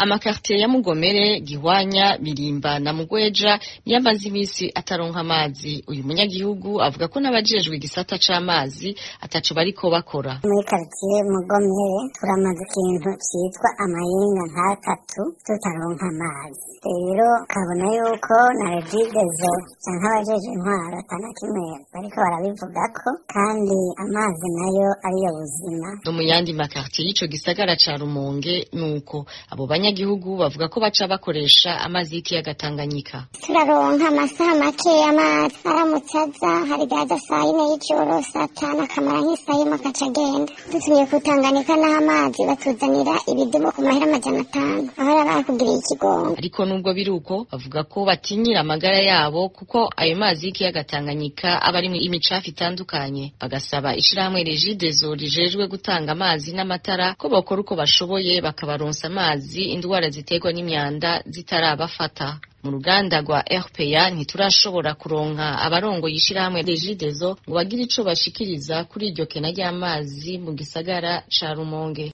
amakartiye ya Mugomere Gihwanya Birimba na Mugweja niyo amaze iminsi ataronka amazi uyu munyagihugu avuga ko n'abajejwe igisata c'amazi ataco bariko bakora muri karitiye Mugomere turamaze ikintu citwa amayinga nk'atatu tutaronka amazi rero kabona yuko na regidezo canke abajeje intwaro atana kimwe bariko barabivugako kandi amazi nayo ariyo buzima no mu yandi makartiye y'ico gisagara ca Rumonge nuko abo banyagihugu bavuga ko baca bakoresha amazi y'ikiyaga Tanganyika turaronka amasaha make amazi aramutse aza hari gaza saa yine y'ijoro saa tanu akamara nk'isaha imwe agaca agenda dutumye ku Tanganyika n'aho amazi batuzanira ibidumu ku mahera amajana atanu aho raba bakugiriye ikigongo ariko nubwo biri uko bavuga ko batinyira amagara yabo kuko ayo mazi y'ikiyaga Tanganyika aba arimwo imicafu itandukanye bagasaba ishirahamwe Regideso rijejwe gutanga amazi n'amatara ko bakora uko bashoboye bakabaronsa amazi indwara ziterwa n'imyanda zitarabafata mu ruganda rwa RPA ntiturashobora kuronka abarongo yishirahamwe Regideso ngo bagire ico bashikiriza kuri iryo kena ry'amazi mu gisagara ca Rumonge